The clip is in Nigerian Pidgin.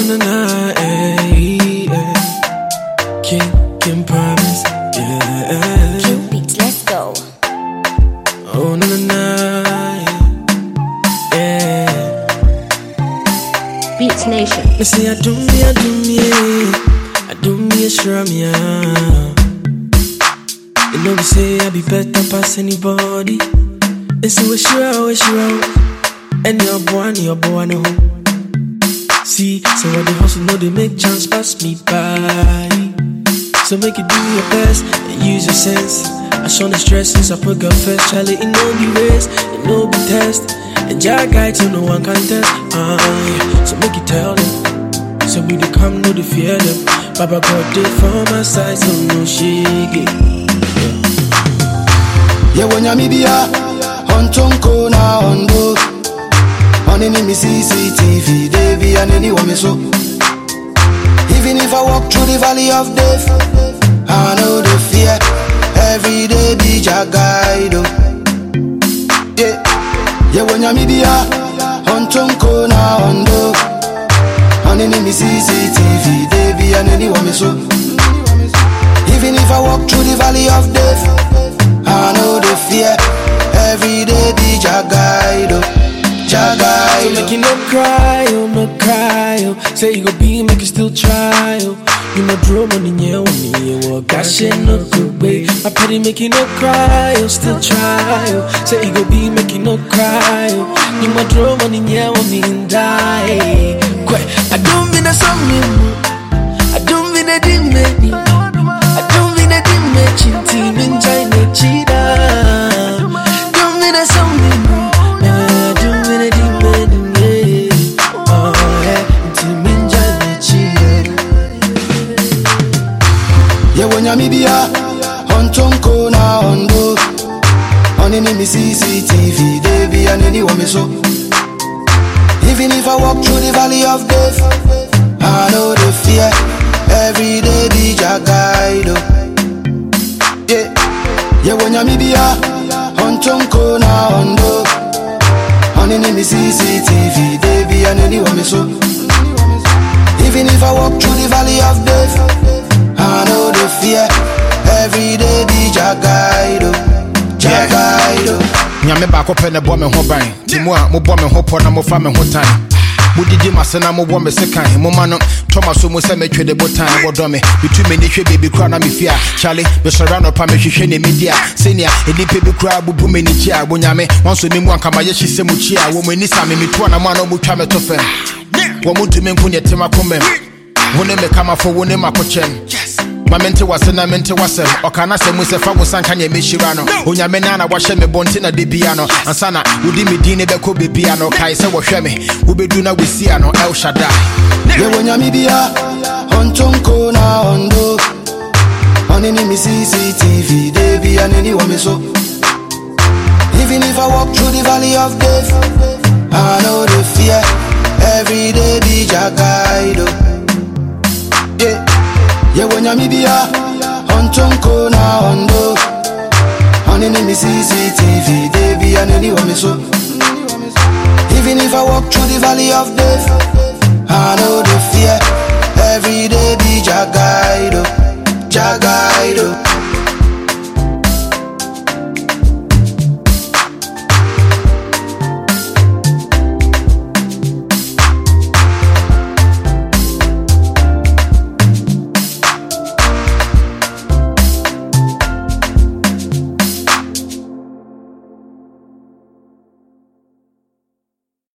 na na, eh, eh. King, King promise, yeah. King Beats, let's go. Oh na na na, yeah. Beats Nation. Me say I do me, I do me, I do me a sure me ah. You know we say I be better pass anybody. It's a wish you out, wish you out. And your boy, and your boy, no. See, so what the hustle know they make chance pass me by. So make you do your best and use your sense. I show the stress since I put God first. Charlie, it no be race, it no be test. And Jack guide so no one can test. Uh, yeah. So make you tell them. So we dey come, no dey fear them. Baba God did for my side, so no shake it. yewe nyamibia ontonko na ondo onini mi cctv debi aneni wome so even if i walk through the valley of death i know the fear every day be jagaido yeah. yewe nyamibia ontonko na ondo onini mi cctv debi aneni wome so even if i walk through the valley of death I know the fear. Every day be Jagaido. So make you Jagaido. no cry, oh no cry, oh. Say you go be, make you still try, oh. You know draw money, yeah, money, yeah, well, gosh, shit, no good way. I pity make you no cry, oh, still try, oh. Say you go be, make you no cry, oh. You know draw money, yeah, money, and die. Quite, I don't mean that something, I don't mean that it made me. I don't mean that it made you, team in China, cheetah. Don't mean that something, I don't mean that it made me. Oh, yeah, team in China, cheetah. yewe nyamibia ontonko na ondo onini mi cctv debi aneni wome so even if i walk through the valley of death i know the fear every day be jagaido yeah. yewe nyamibia ontonko na ondo onini mi cctv debi aneni wome so Even if I walk through the valley of death, I know the fear. Every day be Jagaido, Jagaido. nyame baako pɛ ne bɔ me ho ban nti mu a mobɔ me ho pɔ na mofa me ho tan modidi mase na mobɔ me sekan moma no tɔma so mu sɛ metwe de botan wɔdɔ me metu m'ani hwɛ baabi kora na mefie a kyale mesɔre anɔpa mehwehwɛ ne medi a sɛnea nnipa bi koraa bubu m'ani kyi a bonyame wanso me mu ankamayɛ hye sɛ mu kyi a wɔ mu ani sa me metu anamo a na ɔmutwa me to fam wɔ mo ntumi nko neɛ tema komam wo ne mekamafo wo ne makokyɛm ma mente wase na mente wasɛm ɔka na sɛ mu sɛ fa wo sanka neɛ mɛhyira no onyame na na wahyɛ me bɔnte na de bia no ansa na wodi me din ne bɛkɔ bebia no kae sɛ wɔhwɛ me wobɛdu na wɔsia no el shaddai Yewe nyamibia, ontonko na ondo. Onini mi CCTV, debi aneni wame so. Even if I walk through the valley of death, I know the fear. Every day be Jagaido. Yeah. Yewe nyamibia, ontonko na ondo. Onini mi CCTV, debi aneni wame so. Even if I walk through the valley of death, I know